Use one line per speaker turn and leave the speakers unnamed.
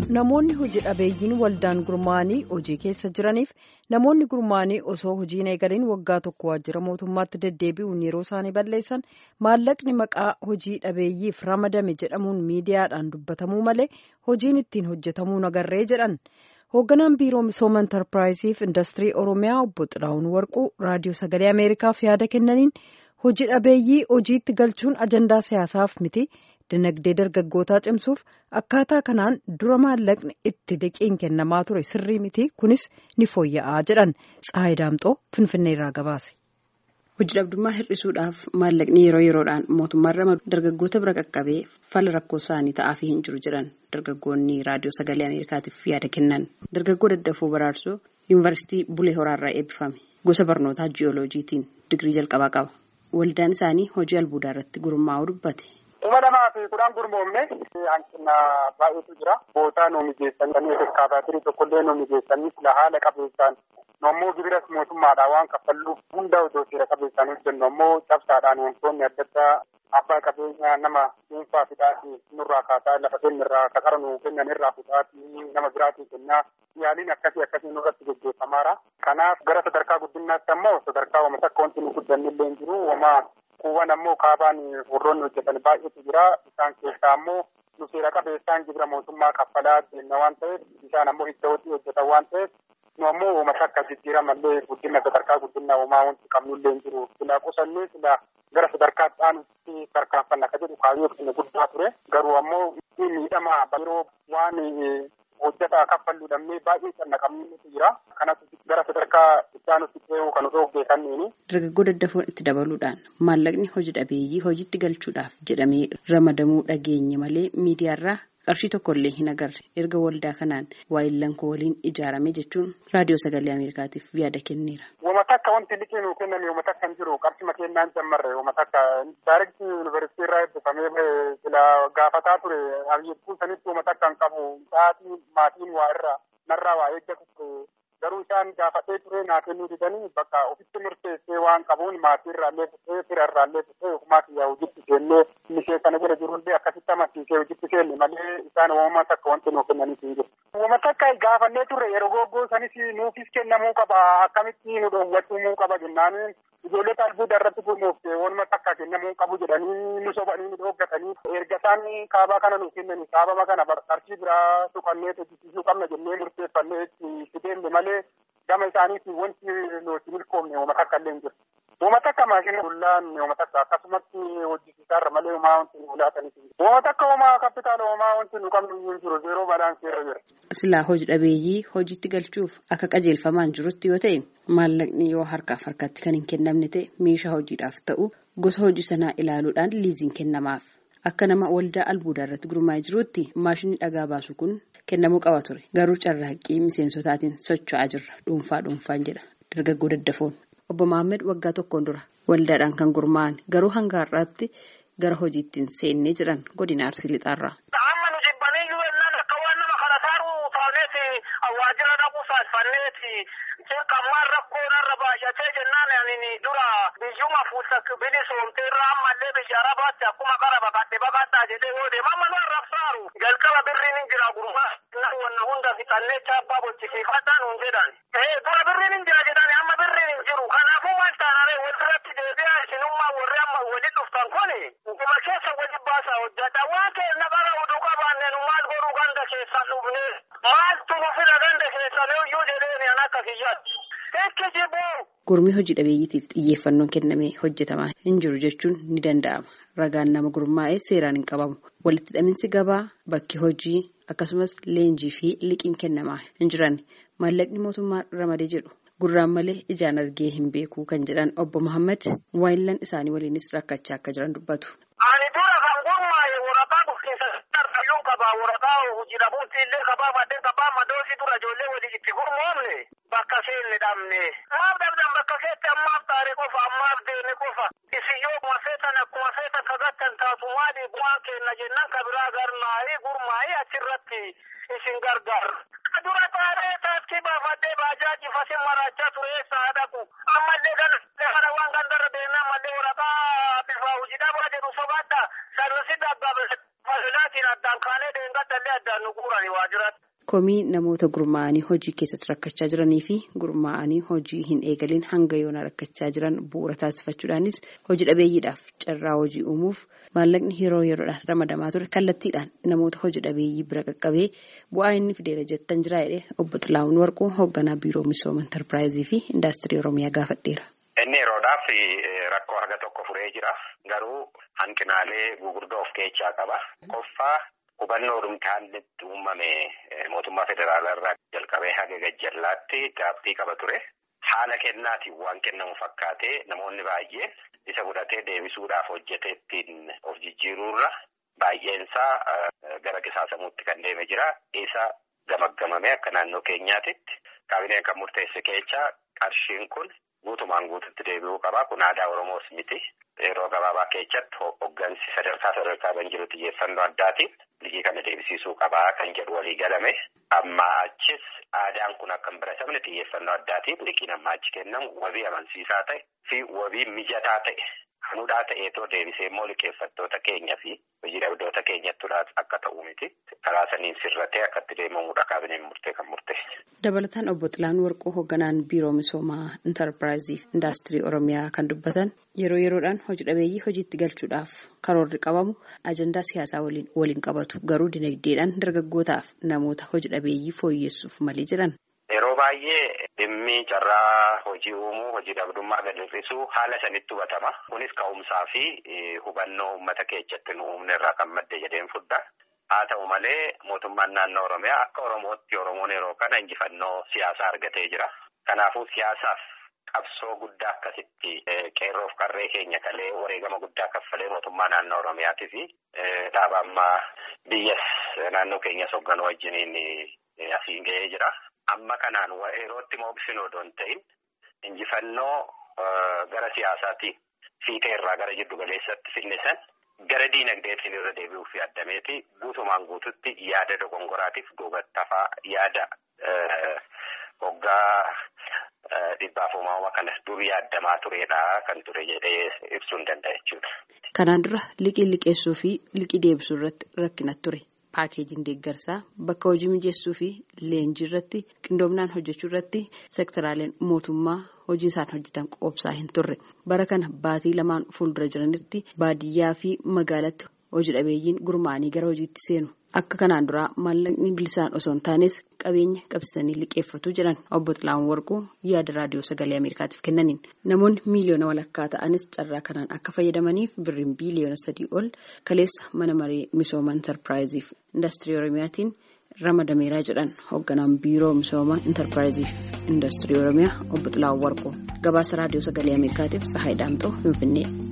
namoonni hojii dhabeeyyiin waldaan gurmaa'anii hojii keessa jiraniif namoonni gurmaa'anii osoo hojiin eegaliin waggaa tokko waajjira mootummaatti deddeebi'uun yeroo isaanii balleessan maallaqni maqaa hojii dhabeeyyiif ramadame jedhamuun miidiyaadhaan dubbatamuu malee hojiin ittiin hojjetamuu nagarree jedhan hoogganaan biiroo misooma intarpiraayiziif indastirii oromiyaa obbo Xilaawun Warquu raadiyoo sagalee ameerikaaf yaada kennaniin hojii dhabeeyyii hojiitti galchuun ajandaa siyaasaaf miti. dinagdee dargaggootaa cimsuuf akkaataa kanaan dura maallaqni itti liqiin kennamaa ture sirrii miti kunis ni fooyya'aa jedhan Tsaayi Daamxoo Finfinnee irraa gabaase.
Hojii dhabdummaa hir'isuudhaaf maallaqni yeroo yeroodhaan mootummaan ramadu dargaggoota bira qaqqabee fala rakkoo isaanii ta'aafii hin jiru jedhan dargaggoonni raadiyoo sagalee Ameerikaatiif yaada kennan. Dargaggoo daddafoo baraarsoo yuunivarsiitii Bulee Horaarraa eebbifame gosa barnootaa jiyooloojiitiin digirii jalqabaa qaba. Waldaan isaanii hojii albuudaa irratti gurmaa'uu dubbate.
kuma lamaa fi kudhan gurmoomne hanqina baay'eetu jira. Bootaa nu mijeessanii eskaavaatirii tokkollee nu mijeessanii sila haala qabeessaan nu ammoo gibiras mootummaadhaan waan kaffalluuf hunda otoo seera qabeessaan hojjennu ammoo cabsaadhaan wantoonni adda addaa abbaa qabeenyaa nama dhuunfaa fidhaati nurraa kaasaa lafa kennirraa kakara nu kennan irraa fudhaati nama biraatii kennaa yaaliin akkasii akkasii nurratti gaggeeffamaara. Kanaaf gara sadarkaa guddinaatti ammoo sadarkaa wama takka wanti nu guddannillee hin jiru wama kuuwwan ammoo kaabaan warroonni hojjetan baay'eetu jira. Isaan keessaa ammoo nu seera qabeessaan gibira mootummaa kaffalaa deemna waan ta'eef isaan ammoo itti hojii hojjetan waan ta'eef nu ammoo uummata akka jijjiiramallee guddina sadarkaa guddinaa uumaa wanti qabnullee hin jiru. Sila qusannee sila gara sadarkaa dhaanutti tarkaanfanna akka jedhu kaayyoo keenya guddaa ture. Garuu ammoo miidhama yeroo waan hojjetaa kaffalluu dhabnee baay'ee cannaqamnitu jira. Kanas gara sadarkaa ittaanutti ce'uu kan osoo hojjetanneeni.
Dargaggoo daddafoon itti dabaluudhaan maallaqni hojii dhabeeyyii hojiitti galchuudhaaf jedhamee ramadamuu dhageenye malee miidiyaarraa qarshii tokkollee hin agarre erga waldaa kanaan waayillan koo waliin ijaarame jechuun raadiyoo sagalee ameerikaatiif yaada kenneera.
Wama takka wanti liqii nuu kennan wama takka hin jiru qarshima kennaan jammarre wama takka daayirektii yuunivarsiitii irraa eebbifamee sila gaafataa ture abiyyeetti sanitti wama takka hin qabu sa'aatii maatiin waa irraa narraa waa eeggatu garuu isaan gaafadhee ture naa kennuu didanii bakka ofitti murteessee waan qabuun maatii irraallee fudhee fira irraallee fudhee ofumaa kiyyaa hojiitti seennee mishee kana jala jirullee akkasitti amansiisee hojiitti seenne malee isaan uumama takka wanti nuu kennaniif hin jiru. Uumama takka gaafannee turre yeroo goggoo sanis nuufis kennamuu qaba akkamitti nu dhoowwachuu qaba jennaan ijoollota albuuda irratti gurmoofte waanuma takka kennamuu qabu jedhanii nu sobanii nu dhooggatanii erga isaan kaabaa kana nuuf kennanii kaabama kana qarshii biraa tuqannee hojjechiisuu qabna jennee murteeffannee itti deemne malee gama isaaniitiin wanti nuti milkoomne uuma takka illee hin jiru. Uuma takka maashina bullaan uuma takka akkasumatti hojjisiisaarra malee uumaa wanti nu laataniif hin jiru. Uuma takka uumaa kapitaala uumaa wanti nu qabnu hin jiru zeeroo balaansii irra jira.
Silaa hojii dhabeeyyii hojiitti galchuuf akka qajeelfamaan jirutti yoo ta'e maallaqni yoo harkaaf harkatti kan hin kennamne ta'e meeshaa hojiidhaaf ta'u gosa hojii sanaa ilaaluudhaan liiziin kennamaaf. Akka nama waldaa albuudaa irratti gurmaa'ee jirutti maashinni dhagaa baasu kun kennamuu qaba ture. Garuu carraaqqii miseensotaatiin socho'aa jirra. Dhuunfaa dhuunfaan jedha. Dargaggoo daddafoon. Obbo Maammed waggaa tokkoon dura waldaadhaan kan gurmaa'an garuu hanga har'aatti gara hojiittiin seennee jiran godina Arsii Lixaarraa.
Amma nu jibbaniyyuu ennaan akka waan nama kana taa'u taaneeti waajjira dhaquu saasfanneeti kammaan rakkoo narra baay'atee jennaan ani dura biyyuma fuusa bilisoomtee irraa ammallee biyya arabaatti akkuma qara baqadhe baqadhaa jedhee yoo deema amma nu arrabsaaru jalqaba birriin hin jira gurmaa wanna hunda fixannee chaappaa bochisiifadhaa nuun jedhan. Dura birriin hin jira jedhani amma birriin hin jiru kanaafuu maal taanaree walirratti deebi'aa isinummaa warri amma waliin dhuftan kuni dhuma keessa wali baasaa hojjata waan keessa qara oduu qabaanne nu maal godhuu ganda keessan dhufne maaltu nu fida ganda keessan iyyuu jedheeni an akka kiyyaatti. Ekki jibuu.
Gurmii hojii dhabeeyyiitiif xiyyeeffannoon kennamee hojjetamaa hin jiru jechuun ni danda'ama. Ragaan nama gurmaa'ee seeraan hin qabamu. Walitti hidhaminsi gabaa bakki hojii akkasumas leenjii fi liqiin kennamaa hin jiran maallaqni mootummaa ramadee jedhu gurraan malee ijaan argee hin beeku kan jedhan obbo Muhammad waayillan isaanii waliinis rakkachaa akka jiran dubbatu.
Ani dura kan gurmaa'e waraqaa dhufiinsa sararayyuu qabaa waraqaa hojii dhabuutti illee qabaa maddeen qabaa madoosii dura ijoollee walii itti gurmoomne bakka seenne dhabne. Maaf dhabdan bakka seetti ammaaf taa'ee qofa ammaaf deeme qofa. Isiyyoo akkuma feetan akkuma feetan kagattan taatu maali bu'aan kenna jennaan kabiraa garmaa'ee gurmaa'ee achirratti isin gargaara. Dura taa'ee taaksii baafadhee baajaaji fasin maraachaa ture eessa dhaqu. Ammallee kana waan gandarra deemnee ammallee waraqaa bifa hojii dhabaa jedhu sobaadha. Sarrisi dhabbaa fasilaatiin addaan kaanee deengadallee addaan nu guurani waajjirratti.
Komii namoota gurmaa'anii hojii keessatti rakkachaa jiranii fi gurmaa'anii hojii hin eegalin hanga yoona rakkachaa jiran bu'uura taasifachuudhaanis hojii dhabeeyyiidhaaf carraa hojii uumuuf maallaqni yeroo yeroodhaan ramadamaa ture kallattiidhaan namoota hojii dhabeeyyii bira qaqqabee bu'aa inni fideera jettan jira jedhee obbo Xilaawun Warquu hoogganaa biiroo misooma intarpiraayizii fi indaastirii Oromiyaa gaafadheera.
Inni yeroodhaaf rakkoo haga tokko furee jira. Garuu hanqinaalee gugurdoo of keessaa qaba. Qoffaa hubannoo dhumtaan uumame mootummaa federaalaa irraa jalqabee haga gajjallaatti gaabbii qaba ture. Haala kennaatiin waan kennamu fakkaatee namoonni baay'een isa fudhatee deebisuudhaaf hojjetee ittiin of jijjiiruurra baay'eensaa gara qisaasamuutti kan deeme jira. Isa gamaggamame akka naannoo keenyaatitti kaabineen kan murteesse keessaa qarshiin kun guutumaan guututti deebi'uu qaba. Kun aadaa Oromoos miti. Yeroo gabaabaa keessatti hoggansi sadarkaa sadarkaa kan jiru xiyyeeffannoo addaatiin liqii kana deebisiisuu qabaa kan jedhu walii galame. Amma achis aadaan kun akka hin baratamne xiyyeeffannoo addaatiin liqiin amma achi kennamu wabii amansiisaa ta'e fi wabii mijataa ta'e hanudhaa ta'eetoo deebisee immoo liqeeffattoota keenya fi hojii dhabdoota keenyattuudhaaf akka ta'u miti. Karaa saniin sirratee akka itti deemamuudha kaabineen murtee kan murteesse.
Dabalataan obbo Xilaan Warquu hoogganaan biiroo misoomaa intarpiraayizii fi indaastirii Oromiyaa kan dubbatan yeroo yeroodhaan hojii dhabeeyyii hojiitti galchuudhaaf karoorri qabamu ajandaa siyaasaa waliin qabatu garuu dinagdeedhaan dargaggootaaf namoota hojii dhabeeyyii fooyyessuuf malee jedhan.
Yeroo baay'ee dhimmi carraa hojii uumuu hojii dhabdummaa gad hir'isuu haala sanitti hubatama. Kunis ka'umsaa fi hubannoo uummata keessatti nu uumne irraa kan madde jedheen fudda. Haa ta'u malee mootummaan naannoo Oromiyaa akka Oromootti Oromoon yeroo kana injifannoo siyaasaa argatee jira. Kanaafuu siyaasaaf qabsoo guddaa akkasitti qeerroof qarree keenya kalee wareegama guddaa kaffalee mootummaa naannoo Oromiyaatii fi dhaaba ammaa biyyas naannoo keenyas hoogganuu wajjiniin asiin ga'ee jira. Amma kanaan yerootti mooksinu odoo hin ta'in injifannoo gara siyaasaatiin fiixee irraa gara jiddu galeessatti finne san gara diinagdeetiin irra deebi'uuf yaadameeti guutumaan guututti yaada dogongoraatiif duubattafaa yaada hoggaa dhibbaaf uumama kana dur yaadamaa turedha kan ture jedhee ibsuu hin danda'a jechuudha.
Kanaan dura liqii liqeessuu fi liqii deebisuu irratti rakkina ture. Paakeejiin deeggarsaa bakka hojii mijeessuu fi leenjii irratti qindoominaan hojjechuu irratti sektoraaleen mootummaa hojii isaan hojjetan qoobsaa hin turre bara kana baatii lamaan fuuldura jiranitti baadiyyaa fi magaalatti hojii dhabeeyyiin gurmaa'anii gara hojiitti seenu akka kanaan duraa maallaqni bilisaan osoo hin taanes qabeenya qabsiisanii liqeeffatu jedhan obbo Xilaawun Warquu yaada raadiyoo sagalee Ameerikaatiif kennaniin namoonni miiliyoona walakkaa ta'anis carraa kanaan akka fayyadamaniif birriin biiliyoona sadii ol kaleessa mana maree misooma intarpiraayiziif indaastirii Oromiyaatiin ramadameeraa jedhan hoogganaan biiroo misooma intarpiraayiziif indaastirii Oromiyaa obbo Xilaawun Warquu gabaasa raadiyoo sagalee Ameerikaatiif Sahaay Daamxoo Finfinnee.